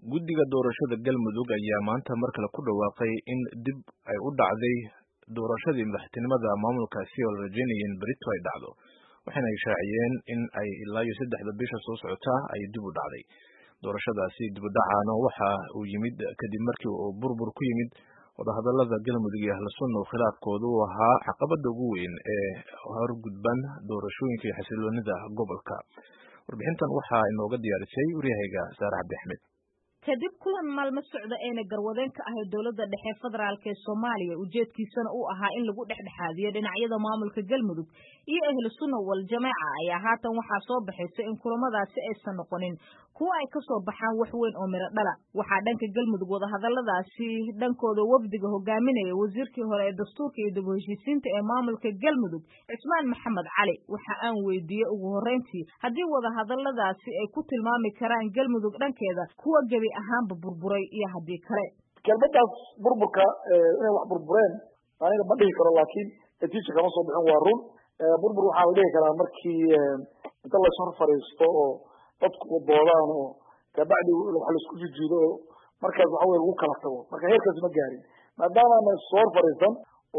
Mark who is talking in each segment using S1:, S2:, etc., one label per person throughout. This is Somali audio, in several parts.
S1: guddiga doorashada galmudug ayaa maanta mar kale ku dhawaaqay in dib ay u dhacday doorashadii madaxtinimada maamulkaasi oo la rajeynaya in berito ay dhacdo waxayna ay shaaciyeen in ay ilaa iyo saddexda bisha soo socota ay dib u dhacday doorashadaasi dib u dhacaana waxa uu yimid kadib markii uu burbur ku yimid wadahadalada galmudug iyo ahlu sunna oo khilaafkoodu uu ahaa caqabada ugu weyn ee horgudban doorashooyinka iyo xasiloonida gobolka warbixintan waxaa inooga diyaarisay waryahayga saare cabdi axmed
S2: kadib kulan maalmo socda eena garwadeen ka ahayd dowladda dhexe federaalk ee soomaaliya ujeedkiisana uu ahaa in lagu dhexdhexaadiyo dhinacyada maamulka galmudug iyo ahlu sunna wal jameeca ayaa haatan waxaa soo baxaysa in kulamadaasi aysan noqonin kuwa ay kasoo baxaan wax weyn oo miro dhala waxaa dhanka galmudug wadahadaladaasi dhankooda wafdiga hogaaminaya wasiirkii hore ee dastuurka iyo dib u heshiisiinta ee maamulka galmudug cismaan maxamed cali waxa aan weydiiyey ugu horreyntii haddii wadahadaladaasi ay ku tilmaami karaan galmudug dhankeeda kuwa gebi ahaanba burburay iyo haddii kale
S3: kelmadaas burburka inay wax burbureen aniga ma dhihi karo laakiin natiija kama soo bixin waa run burbur waxaa la dhihi karaa markii inta laishor fadhiisto oo dadku doodaan oo kabacdi wax laisku jijiido oo markaas waxa weye lagu kala tago marka heerkaas ma gaarin maadaama ana ishor fadhiisan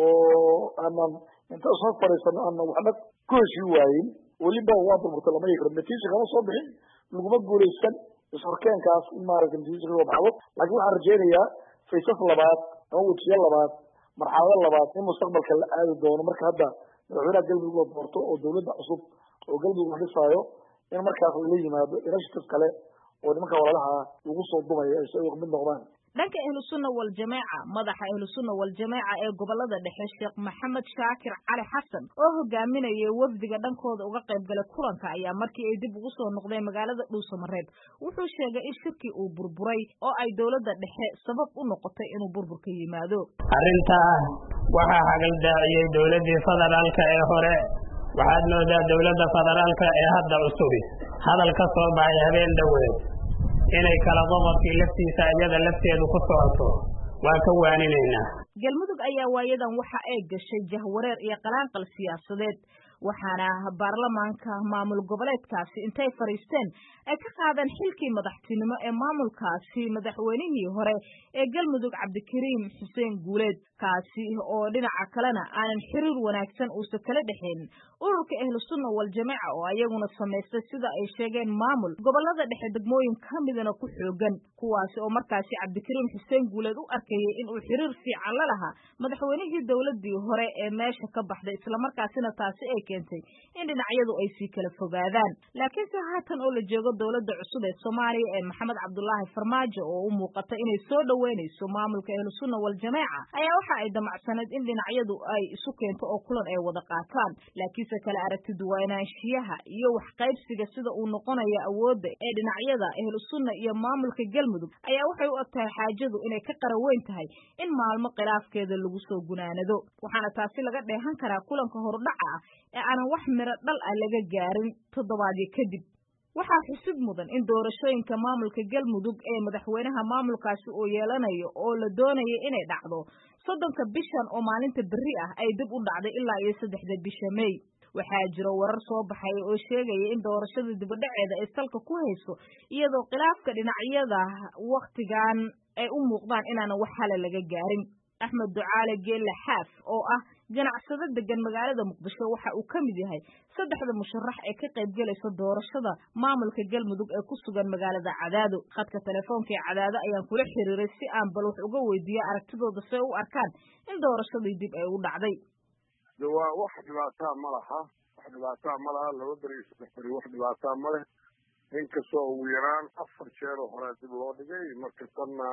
S3: oo aanan inta ishor fadhiisan aanan waxna ku heshii waayin weliba waa burburta lama dhihi karo natiija kama soo bixin laguma guuleysan ishorkeenkaas in maaragta natiija kasoo baxdo laakiin waxaan rajeynayaa faysas labaad ama wejiyo labaad marxalado labaad in mustaqbalka la aadi doono marka hadda madaxweynaha galmudug la doorto oo dawladda cusub oo galmudug la dhisaayo in markaas lala yimaado initiative kale oo nimanka walaalaha lagu soo dumaya ay si mid noqdaan
S2: dhanka ahlu sunna wal jameeca madaxa ahlu sunna wal jameeca ee gobolada dhexe sheekh maxamed shaakir cali xasan oo hogaaminayay wafdiga dhankooda uga qayb galay kulanka ayaa markii ay dib ugu soo noqdeen magaalada dhuusamareeb wuxuu sheegay in shirkii uu burburay oo ay dowladda dhexe sabab u noqotay inuu burburka yimaado
S4: arrintaa waxaa hagaldaaciyey dowladdii federaalka ee hore waxaad moodaa dowladda federaalka ee hadda cusubi hadal ka soo baxay habeen dhoweed inay kala qodobkii laftiisa iyada lafteedu ku socoto waa ka waaninaynaa
S2: galmudug ayaa waayadan waxa ay gashay jahwareer iyo qalaanqal siyaasadeed waxaana baarlamaanka maamul goboleedkaasi intay fadhiisteen ay ka qaadeen xilkii madaxtinimo ee maamulkaasi madaxweynihii hore ee galmudug cabdikariim xuseen guuleed kaasi oo dhinaca kalena aanan xiriir wanaagsan uusa kala dhexayn ururka ahlu sunna wal jameeca oo ayaguna samaystay sida ay sheegeen maamul gobolada dhexe degmooyin ka midana ku xoogan kuwaasi oo markaasi cabdikariim xuseen guuleed u arkayay inuu xiriir fiican la lahaa madaxweynihii dowladii hore ee meesha ka baxday islamarkaasina taasi ay keentay in dhinacyadu ay sii kala fogaadaan laakiinse haatan oo la joogo dowladda cusub ee soomaaliya ee maxamed cabdulaahi farmaajo oo u muuqata inay soo dhoweynayso maamulka ahlu sunna wal jameeca ayaa waxa ay damacsaneed in dhinacyadu ay isu keento oo kulan ay wada qaataan laakiinse kale aragti duwanaanshiyaha iyo waxqaybsiga sida uu noqonayo awoodda ee dhinacyada ahlu sunna iyo maamulka galmudug ayaa waxay u eg tahay xaajadu inay ka qara weyn tahay in maalmo khilaafkeeda lagu soo gunaanado waxaana taasi laga dheehan karaa kulanka horudhaca ah ee aanan wax miro dhal ah laga gaarin toddobaadyo kadib waxaa xusid mudan in doorashooyinka maamulka galmudug ee madaxweynaha maamulkaasi uu yeelanayo oo la doonaya inay dhacdo soddonka bishan oo maalinta berri ah ay dib u dhacday ilaa iyo saddexda bisha mey waxaa jiro warar soo baxay oo sheegaya in doorashada dibadhaceeda ay salka ku hayso iyadoo khilaafka dhinacyada wakhtigan ay u muuqdaan inaanan wax hala laga gaarin axmed ducaale geelle xaaf oo ah ganacsado degan magaalada muqdisho waxa uu ka mid yahay saddexda musharax ee ka qayb gelaysa doorashada maamulka galmudug ee ku sugan magaalada cadaado khadka telefoonka ee cadaado ayaan kula xiriiray si aan bal wax uga weydiiya aragtidooda see u arkaan in doorashadii dib ay u dhacday
S5: de waa wax dhibaataa ma laha wax dhibaataa ma laha laba beri iyo saddex beri wax dhibaataa ma leh inkastoo ugu yaraan afar jeer oo horea dib loo dhigay marka tanna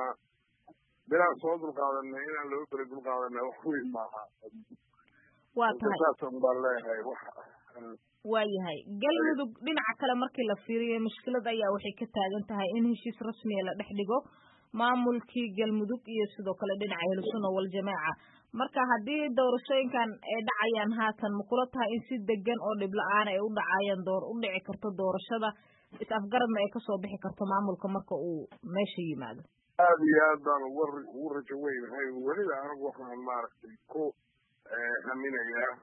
S5: bilaan soo dulqaadanay inaan laba beri dulqaadanay wax weyn maaha
S2: waa tahay
S5: saasan baan leeyahay wax
S2: waayahay galmudug dhinaca kale markii la fiiriyo mushkilad ayaa waxay ka taagan tahay in heshiis rasmiya la dhex dhigo maamulkii galmudug iyo sidoo kale dhinaca ahlusunna wal jameeca marka haddii doorashooyinkan ay dhacayaan haatan ma kula tahay in si degan oo dhib la-aan ay u dhacayaan door u dhici karto doorashada is-afgaradna ay kasoo bixi karto maamulka marka uu meesha yimaado
S5: aada iyo aad baan uga ugu rajo weynahay weliba anigu waxaan maaragtay ku haminayaa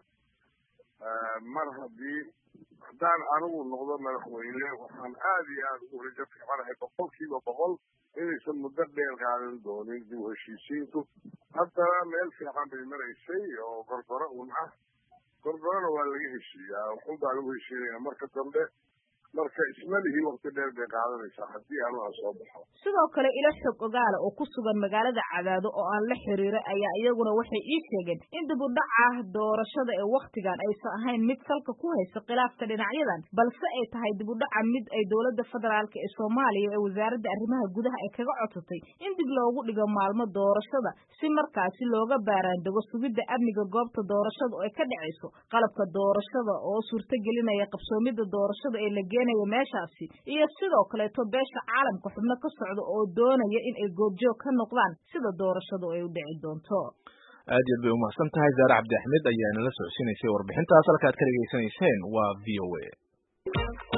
S5: mar haddii haddaan anigu noqdo madaxweyne waxaan aada iyo aada ugu rajo fiicanahay boqol kiiba boqol inaysan muddo dheer qaadan doonin dib u heshiisiinku haddana meel fiican bay maraysay oo gorgoro un ah gorgorona waa laga heshiiyaa xun baa lagu heshiinaya marka dambe marka ismalihii wakti dheer bay qaadanaysaa haddii allaha soo baxo
S2: sidoo kale ilo xog ogaala oo ku sugan magaalada cadaado oo aan la xiriiray ayaa iyaguna waxay ii sheegeen in dib u dhaca doorashada ee wakhtigan aysan ahayn mid salka ku haysa khilaafka dhinacyadan balse ay tahay dib u dhaca mid ay dowladda federaalk ee soomaaliya ee wasaaradda arrimaha gudaha ay kaga codsatay in dib loogu dhigo maalmo doorashada si markaasi looga baaraandego sugidda amniga goobta doorashada oo ay ka dhacayso qalabka doorashada oo suurtagelinaya qabsoomidda doorashada ee la geenaya meeshaasi iyo sidoo kaleeto beesha caalamka xubno ka socda oo doonaya in ay goobjoog ka noqdaan sida doorashadu ay u dhici doonto
S1: aad iyo aad bay umahadsan tahay zaare cabdi axmed ayaa inala socodsiinaysay warbixintaas halka ad ka dhegaysanayseen waa v o a